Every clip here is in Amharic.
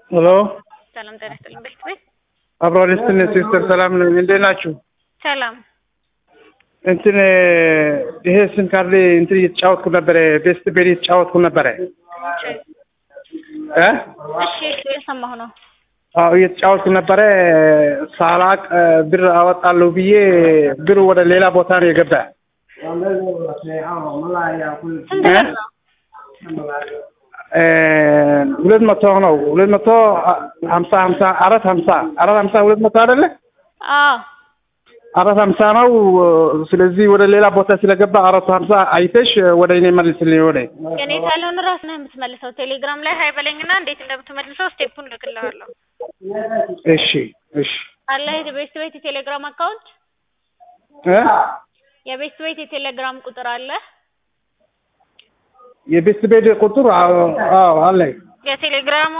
ሄሎ ሰላም ጤና ይስጥልኝ። ቤት ቤት አብሮ ደስትን ሲስተር ሰላም ነኝ። እንዴት ናችሁ? ሰላም እንትን ይሄ ስም ካርድ እንትን እየተጫወትኩ ነበረ። ቤስት ቤት እየተጫወትኩ ነበረ እ እሺ እሺ የሰማሁ ነው። አዎ እየተጫወትኩ ነበረ። ሳላቅ ብር አወጣለሁ ብዬ ብር ወደ ሌላ ቦታ ነው የገባ። ስንት ብር ነው? እ ሁለት መቶ ነው። ሁለት መቶ ሀምሳ ሀምሳ አራት ሀምሳ አራት ሀምሳ ሁለት መቶ አይደለ? አዎ አራት ሀምሳ ነው። ስለዚህ ወደ ሌላ ቦታ ስለገባ አራት ሀምሳ አይተሽ ወደ እኔ መልስልኝ። ወደ የኔ ካልሆነ ራስ ነህ የምትመልሰው። ቴሌግራም ላይ ሀይ በለኝና እንዴት እንደምትመልሰው ስቴፑን ልክልሃለሁ። እሺ እሺ አለ የቤስት ቤት የቴሌግራም አካውንት እ የቤስት ቤት የቴሌግራም ቁጥር አለ። የቤት ቤት ቁጥር አዎ አዎ አለኝ። የቴሌግራሙ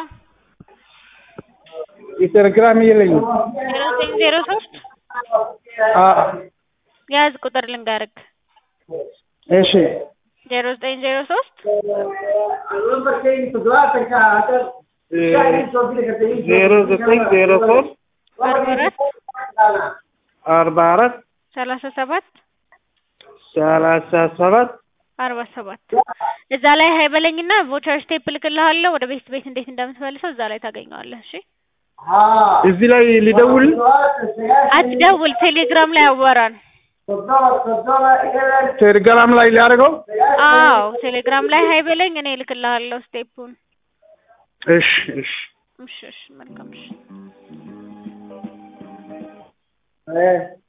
የቴሌግራም የለኝም። ዜሮ ዘጠኝ ዜሮ ሶስት አ ያዝ ቁጥር ልንገርክ እሺ ዜሮ ዘጠኝ ዜሮ ሶስት ዜሮ ዘጠኝ ዜሮ ሶስት አርባ አራት አርባ አራት ሰላሳ ሰባት ሰላሳ ሰባት አርባ ሰባት እዛ ላይ ሀይ በለኝና ቮቸር ስቴፕ ልክልሃለሁ። ወደ ቤስት ቤት እንዴት እንደምትመልሰው እዛ ላይ ታገኘዋለህ። እሺ እዚህ ላይ ሊደውል አትደውል፣ ቴሌግራም ላይ አዋራን። ቴሌግራም ላይ ሊያደርገው አዎ ቴሌግራም ላይ ሀይ በለኝ፣ እኔ እልክልሃለሁ ስቴፑን። እሺ እሺ እሺ እሺ መልካም እሺ